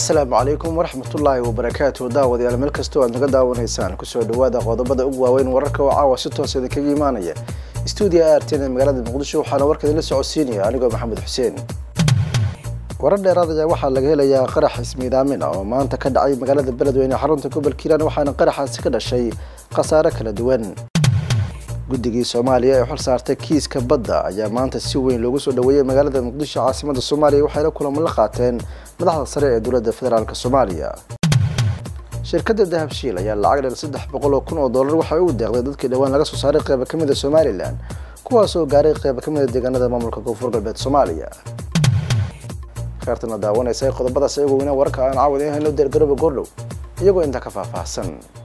asalaamu calaykum waraxmatullaahi wabarakaatu daawadayaal meel kastoo aad naga daawanaysaan kusoo dhawaada qodobada ugu waaweyn wararka oo caawa si toos idinkaga imaanaya stuudiya artn ee magaalada muqdisho waxaana warka idinla socodsiinaya anigoo maxamed xuseen warar dheeraad ayaa waxaa laga helayaa qarax ismiidaamin ah oo maanta ka dhacay magaalada beledweyne xarunta gobolka hiiraan waxaana qaraxaasi ka dhashay khasaare kala duwan guddigii soomaaliya ee xil saartay kiiska badda ayaa maanta si weyn loogu soo dhaweeyey magaalada muqdisho caasimada soomaaliya waxayna kulamo la qaateen madaxda sare ee dowladda federaalk soomaaliya shirkadda dahabshiil ayaa lacag dheer saddex boqol oo kun oo dollar waxay u deeqday dadkii dhowaan laga soo saaray qeyba ka mid a somalilan kuwaasoo gaaray qeyba ka mid a deegaanada maamulka koonfur galbeed soomaaliya kheertana daawanaysa qodobadaas ayagoo weynaa wararka aan caawad in hayno deergarooba goordhow iyagoo intaa ka faahfaahsan